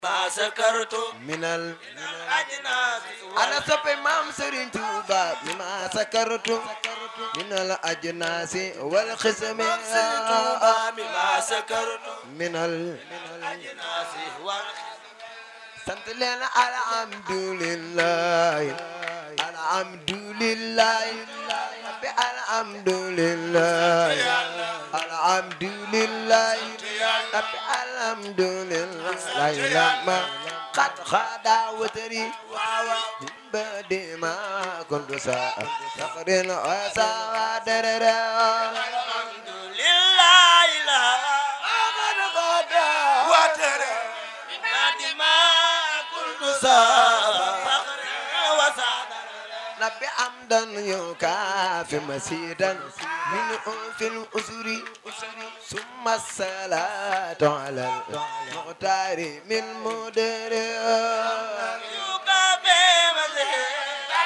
ما سكرت minal أجناس ana soppe maam Serigne Touba mi ma sakartu minal ajnaasi wal xismi ما سكرت minal أجناس sant leen alhamdulillah alhamdulillah bi alhamdulillah alhamdulillah bi alhamdulillah lama qad khada watari min ba'di ma kuntu sa'a faqrin wa sa'a darara الحمد لله لا أبد غدا وترى بعد ما كنت فخر وسعد نبي عمدا يكافي مسيدا من في الأسر ثم الصلاة على المختار من مدر يكافي مزيدا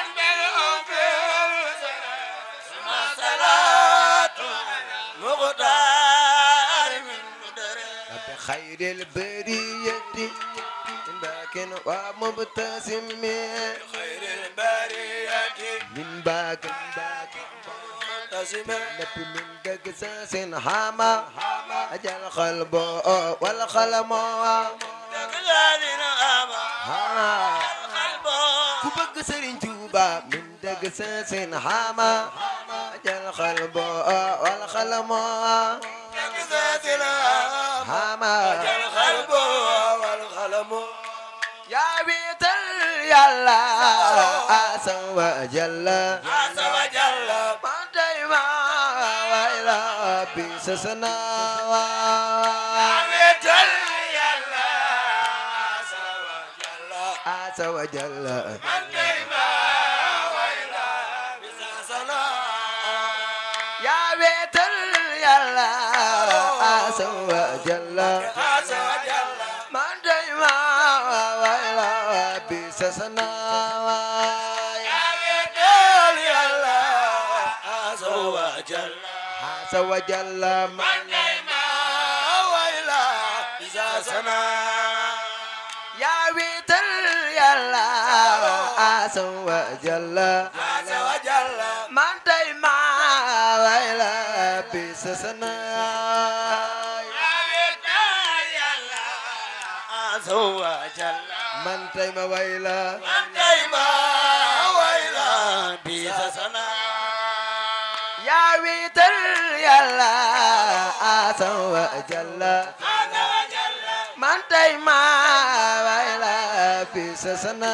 ثم صلاة مغتار من مدر نبي خير البرية باك ومبتسم خير البرية من باك منتسم نبي من قساس حما أجل قلب والقلم تقلال أما ها القلب ku bëgg Serigne Touba min dëgg sa seen xama ajal xalbo wal xalamo تقلال xama القلب والقلم yaa wiital yàlla asa wa jalla عز وجل man tay ma wayla bi sa sana عمت يلا عز وجل asa wa jalla عندما ويلا بساسنا yaa wiital yàlla asa wa jalla عز وجل man tay ma wayla bi sa sana عمت يلا عز وجل asa wa jalla man عندما ويلا بساسنا yaa wiital yàlla asa wa jalla عز وجل man tay ma wayla bi sa sana عمت يلا عز وجل man tay ma wayla عندما ويلا بساسنا yaa wiital yàlla asa wa jalla عز وجل man tay ma wayla bi sa sana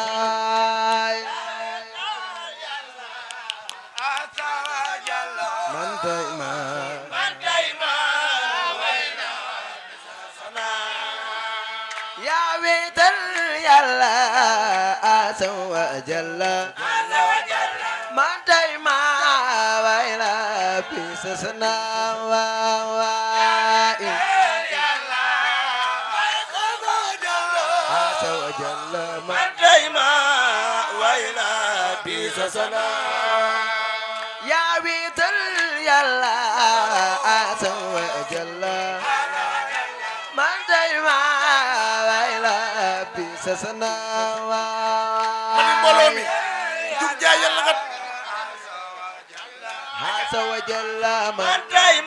عز وجل man tay ma عندما ويلا بساسنا yaa wiital yàlla asa wa jalla عز وجل man tay ma wayla bi sa sana waay asa wa jalla man yaa wiital yàlla asa wa jalla man tay ma wayla bi sa sana waay asa wa jalla man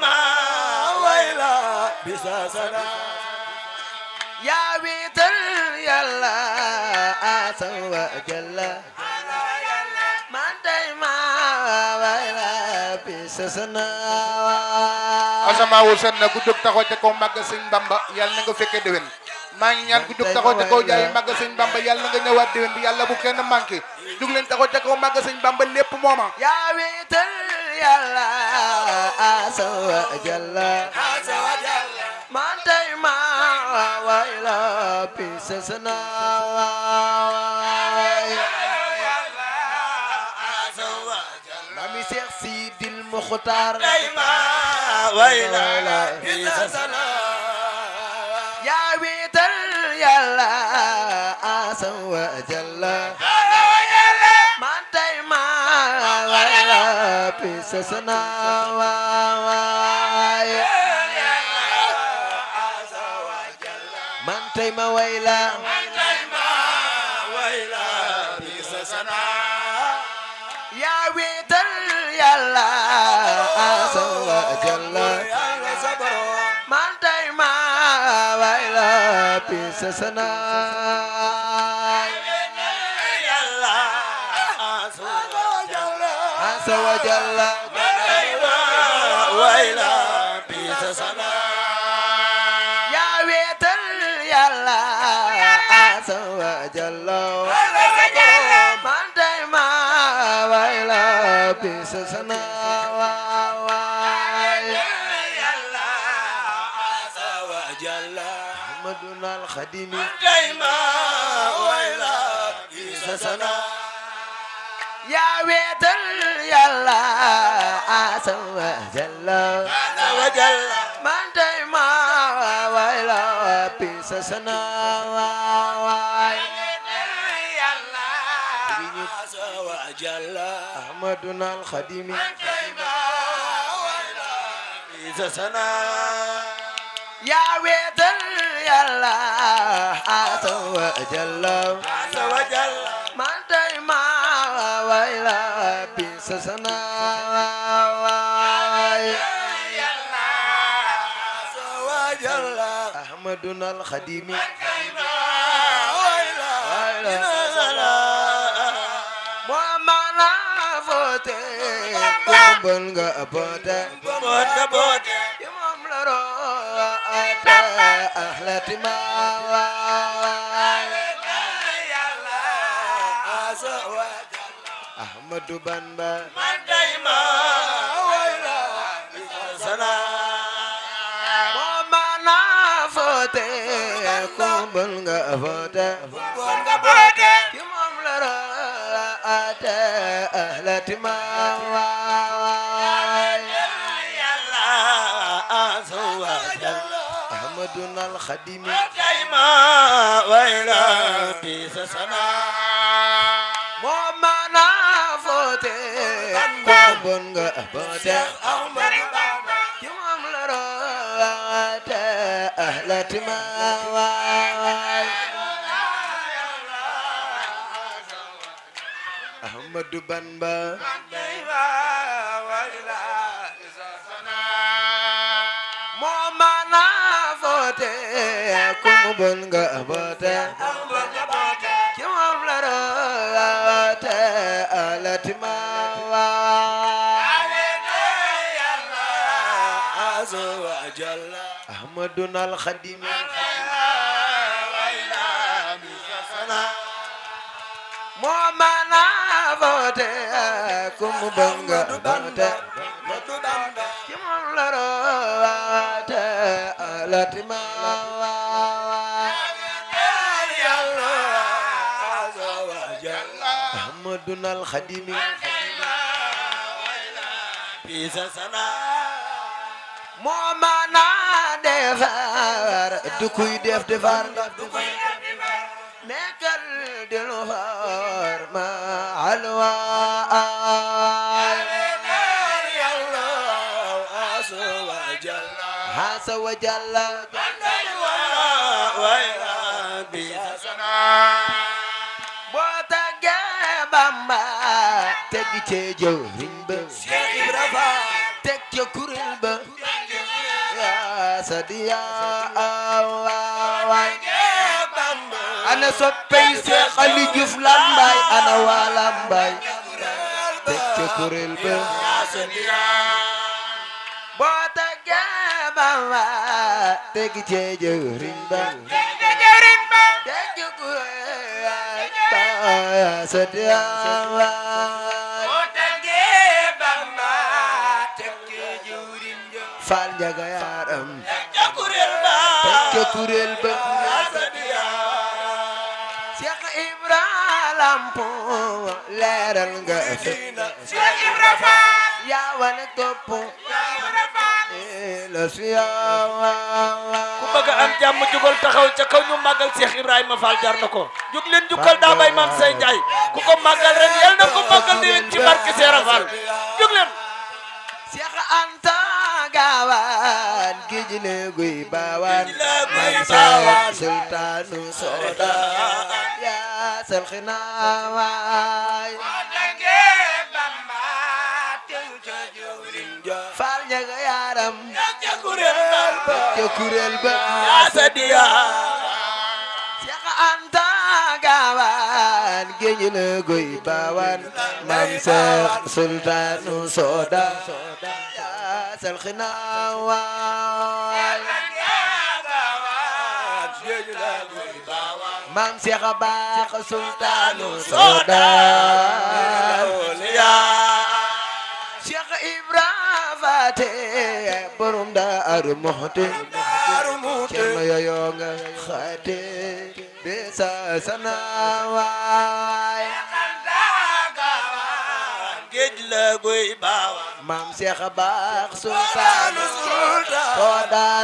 yaa wiital yàlla asa wa jalla man tay ma wayla bi sa sana asamaawu set na ku jóg taxaw ca kaw màgg sëñ Bamba yàlla na nga fekkee déwén maa ngi ñaan ku jóg taxaw ca kaw jaay màgg sëñ Bamba yàlla na nga ñëwaat déwén bi yàlla bu kenn manqué jóg leen taxaw ca kaw màgg sëñ Bamba lépp mooma yaa wiital yàlla asa wa jalla man tay ma wayla bi sa sana mami Seex Sidil Muxtaar yaa wiital yàlla asa wa jalla man tay ma wayla bi sa sana waay man tay tey ma way la man tay ma way la bi sa sana yaa wéetal yàlla asa wa jalla yàlla sa borom man tey ma way la bi sa sanaay yàlla asa wa jalla asa wa jalla man tay ma way la bi sa sana yaa wéetal yàlla asa wa jalla man tey ma way la bi sa sanaay yàlla asa wa jalla Ahmaduna al-Khadimi tay ma way la bi sa sana yaa wéetal yàlla asa wa jalla asa wa jalla man tey ma way la bi sa sanaay yàlla asa wa jalla Ahmaduna al-Khadimi tay ma way la bi sa sana yaa wéetal yàlla asa wa jalla asa wa jalla man tey ma way la bi sa sanaay yàlla asa wa jalla Ahmaduna al-Khadimi tay ma way la bi sa sana moo mana foote kumbal nga boote bote bote yi moom la roote ahlati ma waay yàlla asa wa Ahmadu Bamba man tay ma way la bi sa sana moo mana foote kumbal nga boote bonga bote yi moom la roote ahlati ma waay yàlla asa wa jalla Ahmaduna al-Khadimi tay ma way la bi sa sana moo mana foote kumbal nga boote Ahmadu Bamba ci moom la roote ahlati ma waay Ahmadu Bamba tay ma way la bi sa sana moo mana foote kumbal nga boote bonga bote ci moom la roote ahlati ma waay yàlla asa wa jalla Ahmaduna al-Khadimi way la bi sa sana moo mana foote kumbal nga boote Ahmadu Bamba ci moom la roote ahlati ma waay yàlla asa wa jalla Ahmaduna al-Khadimi bi sa sana moo mana defar du kuy def defar nekkal di lu far ma alwaay yàlla asa wa jalla hasa wa jalla way la bi sa sana boo tàggee Bamba teg ci jëwriñ ba Cheikh Ibra Fall teg ca kuréel ba yaa sadiya waay Bamba ana soppey Seex Ali Juuf Lambaay ana waa Lambaay teg ca kuréel ba boo tàggee Bamba teg ci jëwriñ ba teg ca kuréel ba yaa sadiya waay Faal Njaga Yaaram teg ca kuréel ba Seex Ibra Lampo leeral nga fépp yaa wane topp la siyawa ku bëgg a am jàmm jugal taxaw ca kaw ñu màggal Cheikh Ibrahima Fall jar na ko jug leen jukkal daa bay maam say Njaay ku ko màggal ren yal na ko màggal déwén ci barke Seera Fall jug leen Seex Anta gaawaan géej la guy baawaan Géej la guy man baawaan. seex sultaanu sooda yaa sal xinaawaay faal ñaga yaaram ca kuréel ba Seex Anta gaawaan géej la guy baawaan man seex sultaanu sooda yaa sal xinaawaay maam Seex a baax sultaanu soodaan Seex Ibra Faate borom Daaru Muxti Cerno yoyo nga xaate be sa sanawaay maam Seex a baax sultaanu soodaan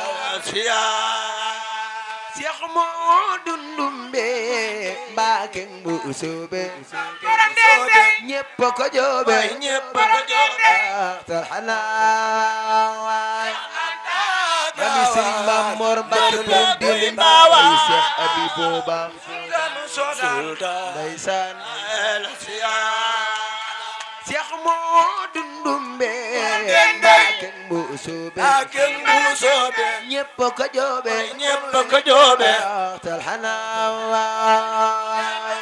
Seex moo dundumbe Mbàkke bu soobe ñépp ko joobe axtar xanaawaay mami Sëriñ Maam Mor Mbàkke borom dindi mbaay Seex Abi Booba ndeysaan Seex moo dundumbe Mbàkke bu soobe ñépp ko joobe axtar xanaawaay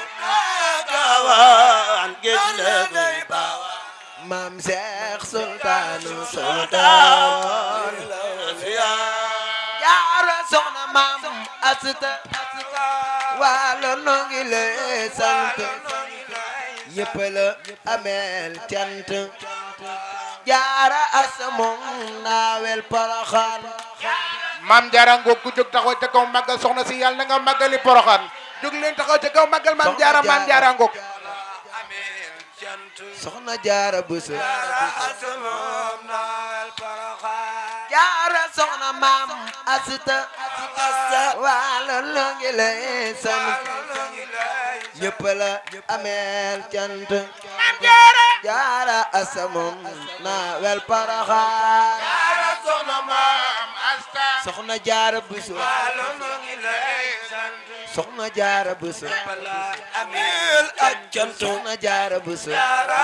maam Seex sultaanu sultaan jaara soxna maam asita waalo noo ngi lay sant ñëpp la ameel cant jaara asa moom naawel poroxaan maam jaara ngoog ku jóg taxaw ca kaw màggal soxna si yàlla na nga màggali poroxaan jóg leen taxaw ca kaw màggal maam jaara maam jaara ngoog soxna jaara buso jaara soxna maam asita waalo noo ngi lay sant ñëpp la ameel cant jaara asa moom naawel poroxaan soxna jaara buso soxna jaara buso soxna jaara buso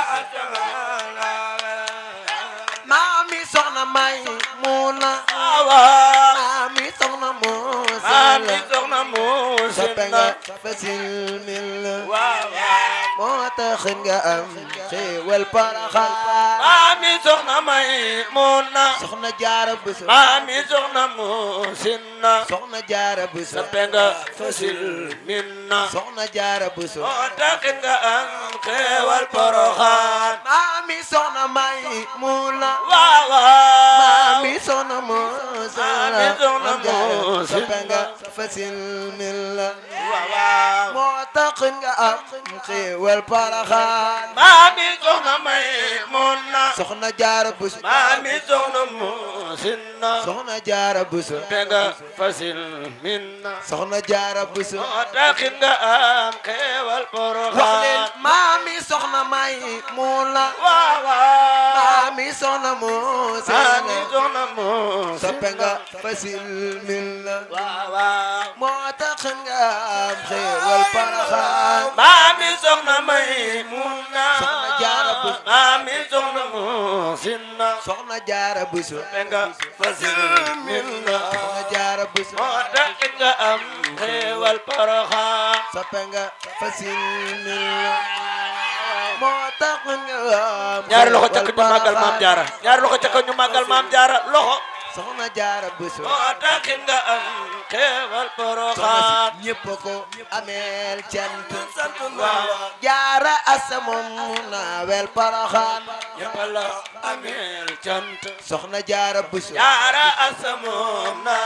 maami soxna may muuna maami soxna muusala soppe nga fasil mil moo tax nga am xéewal paraxaan Mami soxna may muna soxna jaara buso Mami soxna musinna soxna jaara buso Sapenga fasil minna soxna jaara buso O takin nga ang kewal poroxaan maami soxna may muuna Wawa maami soxna muusala Maami soxna muusala. soppe nga fasil mil Wawa moo tax nga am xéewal paraxaan Mami soxna may muna soxna jaara buso Mami soxna musinna soxna jaara buso Sapenga fasil minna soxna jaara buso O takin nga ang kewal wax leen poroxaan maami soxna may muuna Wawa maami soxna muuse Mami soxna musinna soppe nga fasil mil Wawa moo tax nga am xéewal paraxaan Mami soxna may muna Soxna Jaara Buso. Mami soxna musinna soxna jaara buso Penga fasil minna soxna jaara buso moo tax nga am xéewal poroxaan soppe nga fasil mil moo tax nga am ñaari loxo ca xéewal kaw ñu màggal maam paraxaan. jaara ñaari loxo ca kaw ñu màggal maam jaara loxo soxna jaara buso moo tax nga am xéewal soxna poroxaan si ñëpp ko ameel cant waaw jaara asa moom naawel paraxaan ñëpp la ameel cant soxna jaara buso jaara asamoom na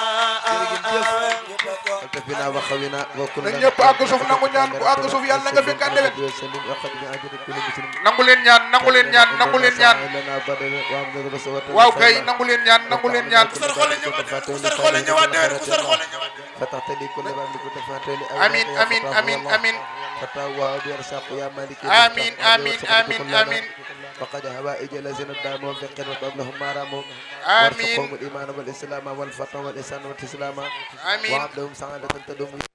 altafina wa xawina wa kullu na ñëpp àgg suuf nangu ñaan ku àgg suuf yàlla na nga fekk ànd wet nangu leen ñaan nangu leen ñaan nangu leen ñaan waaw kay nangu leen ñaan nangu leen ñaan ñaan ku sar xoole ñëwaat déwén ku sar xoole ñëwaat déwén ku sar xoole ñëwaat déwén فتحتلي كل باب لكل فاتلي آمين آمين آمين آمين فتاوى بيرساق يا مالك آمين آمين آمين آمين فقد هوائج الذين الدام وفقر وطب لهم ما راموا آمين. وارزقهم الإيمان والإسلام والفتح والإحسان والتسلام آمين وعبدهم سعادة تدوم